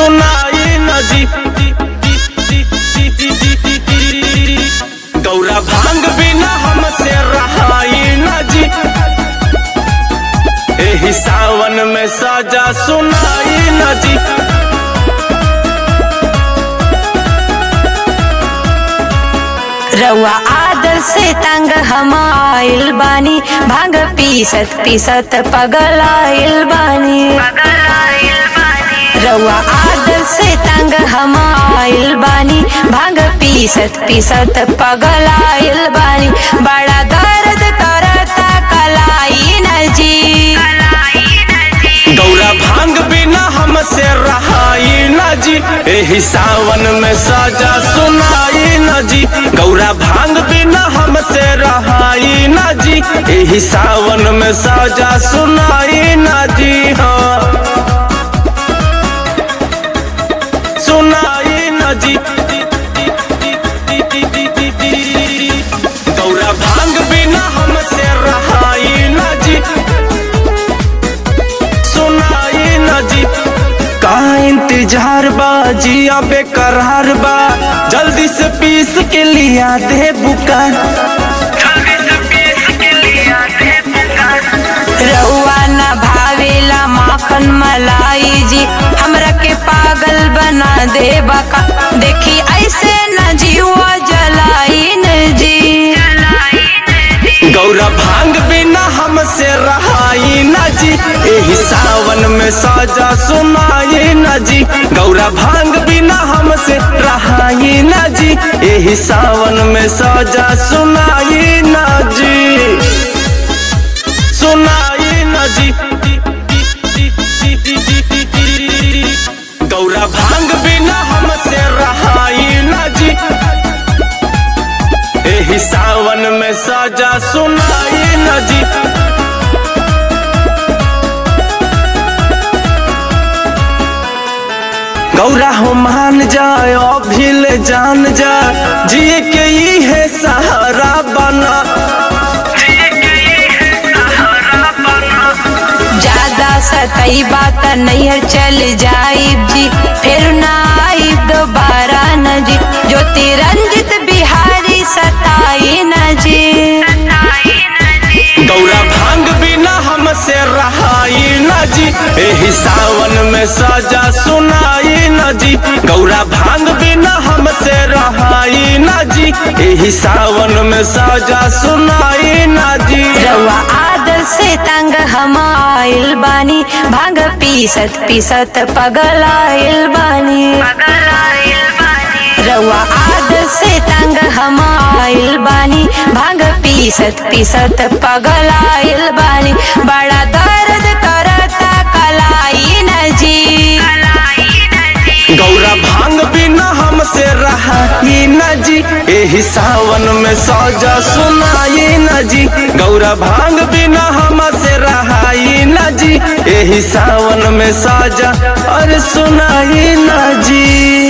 सुनाई न जी गौरा भांग बिना हमसे रहाई न जी एही सावन में साजा सुनाई न जी रउआ आदर से तंग हम आइल बानी भांग पीसत पीसत पगल आइल बानी रउआ आदर से तंग हम आइल बानी भांग पीसत पीसत पगल आइल बानी बड़ा दर्द करता कलाई न जी गौरा भांग बिना हमसे रहाई न जी एही सावन में साजा सुनाई न जी गौरा भांग बिना हमसे रहाई न जी एही सावन में साजा सुनाई न जी हाँ सुनाई न जी गौरा भांग बिना हमसे रहाई न जी सुनाई न जी का इंतजार बा जिया बेकरार बा जल्दी से पीस के लिया दे बुका रउआ न भावेला माखन मलाई जी हमरा के पागल बना दे बका देखी ऐसे न जीवा जलाई न जी गौरा भांग बिना हमसे रहाई न जी एही सावन में साजा सुनाई न जी गौरा भांग बिना हमसे रहाई न जी एही सावन में साजा सुनाई न जी सुनाई न जी गौरा भांग बिना हमसे रहाई न जी एही सावन में साजा सुनाई न जी गौरा हो मान जाए अभिल जान जा जिए के ई है सहारा बना ज्यादा सतई बात नैहर चल जाइब जी फिर ना आइब दोबारा न जी ज्योति रंजित बिहारी सताई न जी गौरा भांग बिना हमसे रहाई न जी एही सावन में साजा सुनाई न जी गौरा भांग बिना हमसे रहाई न जी एही सावन में साजा सुनाई न जी रउआ आदर से तंग हम आइल बानी भांग पीसत पीसत पगल आइल बानी रउआ आदर से तंग हम आइल बानी भांग पीसत पीसत पगल आइल बानी बड़ा दर्द करता कलाई न जी गौरा भांग बिना हमसे रहाई न जी एही सावन में साजा सुनाई न जी गौरा भांग बिना हमसे रहाई न जी एही सावन में साजा और सुनाई न जी